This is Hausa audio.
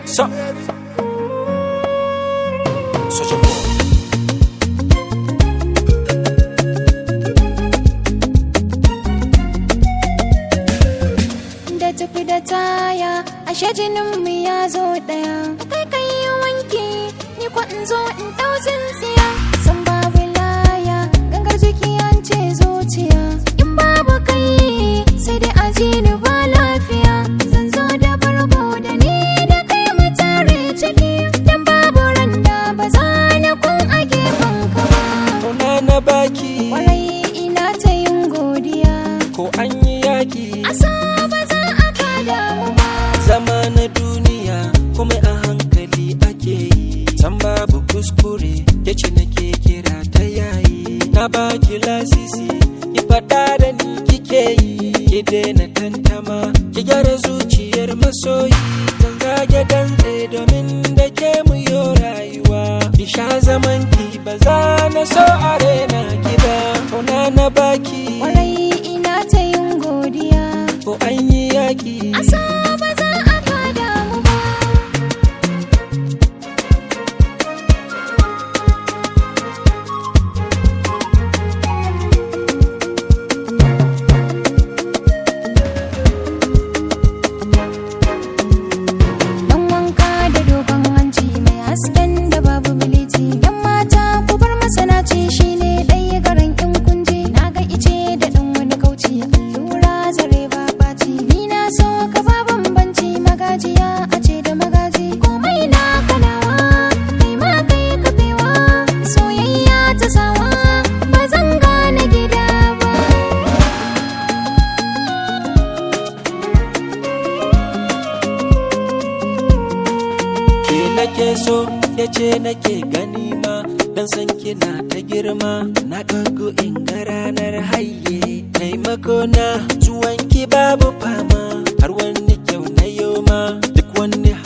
So, Soja Boy. da tafi da taya ashe jinin mu ya zo daya kai kai yi wanki ni ko in zo in dau tsintsiya san babu laya gangar jiki an ce zuciya in babu kai sai dai aji ni ba lafiya zan zo da bargo da ni da kai mu tare ciki dan babu randa ba za na kun a gefen ka ba Kauna na baki kwarai ina ta yin godiya ko an yi yaki asa ba za a kada mu ba zama na duniya kuma a hankali ake yi san babu kuskure yace nake kira ta yayi na baki lasisi ki faɗa da ni kike yi ki daina tantama ki gyara zuciyar masoyi kan zage dantse domin da ke mu yo rayuwa ki sha zaman ki ba za na so a rena ki ba kauna na baki kwarai ina ta yin godiya ko an yi yaki asa ba za a kada mu ba dan wanka da dogon hanci mai hasken da babu biliti yan mata ku bar masanaci shine ɗaya garin in kunje na ga ice da ɗan wani kauci allura zare ba ɓaci ni na so ka ba bambanci magajiya a ce da magaji komai na kanawa kai ma kai kafewa soyayya ta sawa ba zan gane gida ba ke nake so ya ce nake gani ma dan san kina ta girma na kago in ga ranar haye taimako na zuwan ki babu fama har wani kyau na yoma duk wani